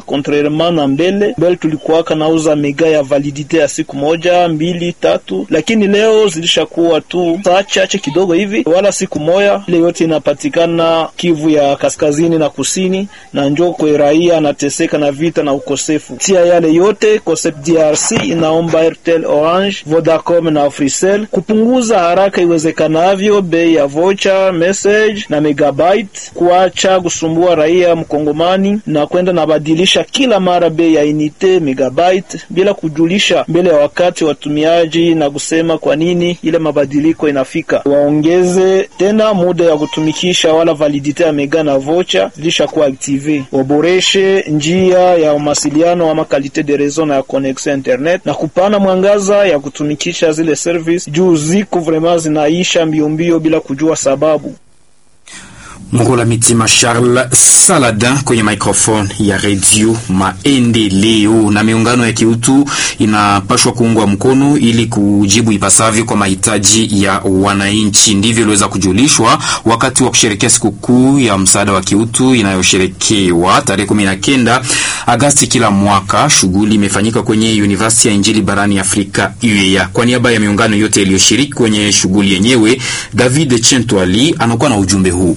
contrairement na mbele. Mbele tulikuwaka nauza mega ya validite ya siku moja mbili tatu, lakini leo zilishakuwa tu saa chache kidogo hivi, wala siku moja. Ile yote inapatikana Kivu ya kaskazini na kusini, na njo kwe raia anateseka na vita na ukosefu. Tia yale yote Concept DRC inaomba Airtel, Orange, Vodacom na Africell kupunguza haraka iwezekanavyo bei ya vocha, message na megabyte, kuacha kusumbua raia mkongomani na kwenda nabadilisha kila mara bei ya inite megabyte bila kujulisha mbele ya wakati watumiaji na kusema kwa nini ile mabadiliko inafika. Waongeze tena muda ya kutumikisha wala validite ya mega na vocha zilishakuwa active. Waboreshe njia ya mawasiliano ama kalite de reseau na ya connexion internet na kupana mwangaza ya kutumikisha zile service juu ziko vraiment zinaisha mbio mbio bila kujua sababu. Mkola Mitima Charles Saladin kwenye microphone ya redio Maendeleo. Na miungano ya kiutu inapashwa kuungwa mkono ili kujibu ipasavyo kwa mahitaji ya wananchi. Ndivyo iliweza kujulishwa wakati wa kusherekea sikukuu ya msaada wa kiutu inayosherekewa tarehe kumi na kenda Agasti kila mwaka. Shughuli imefanyika kwenye University ya Injili barani Afrika UEA. Kwa niaba ya miungano yote iliyoshiriki kwenye shughuli yenyewe, David Chentwali anakuwa na ujumbe huu.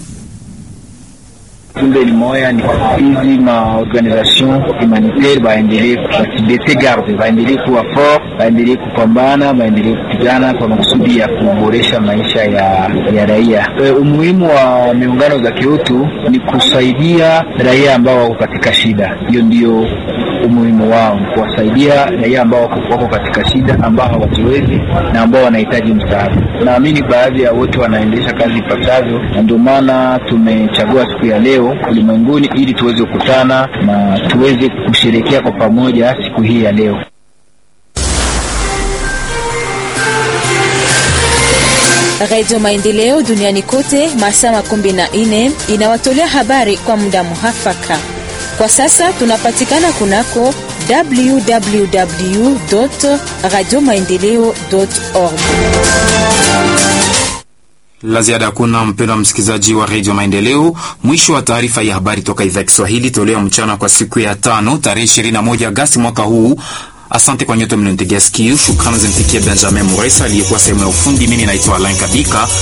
Kumbe ni moya ni hizi ma organisation humanitaire baendelee kufasilite garde, baendelee kuwa fort, baendelee kupambana, baendelee kupigana kwa makusudi ya kuboresha maisha ya, ya raia. E, umuhimu wa miungano za kiutu ni kusaidia raia ambao wako katika shida. Hiyo ndio umuhimu wao, kuwasaidia raia ambao wako katika shida, ambao hawajiwezi na ambao wanahitaji msaada. Naamini baadhi ya wote wanaendesha kazi ipasavyo, na ndio maana tumechagua siku ya leo ulimwenguni ili tuweze kukutana na tuweze kusherekea kwa pamoja siku hii ya leo. Radio Maendeleo duniani kote masaa makumi na nne inawatolea habari kwa muda muhafaka. Kwa sasa tunapatikana kunako www radio maendeleo org. La ziada hakuna, mpendwa msikilizaji wa redio Maendeleo. Mwisho wa taarifa ya habari toka idhaa ya Kiswahili toleo mchana kwa siku ya tano tarehe 21 Agasti mwaka huu. Asante kwa nyote mliontegea sikio. Shukrani zimfikie Benjamin Muresa aliyekuwa sehemu ya ufundi. Mimi naitwa Alain Kabika.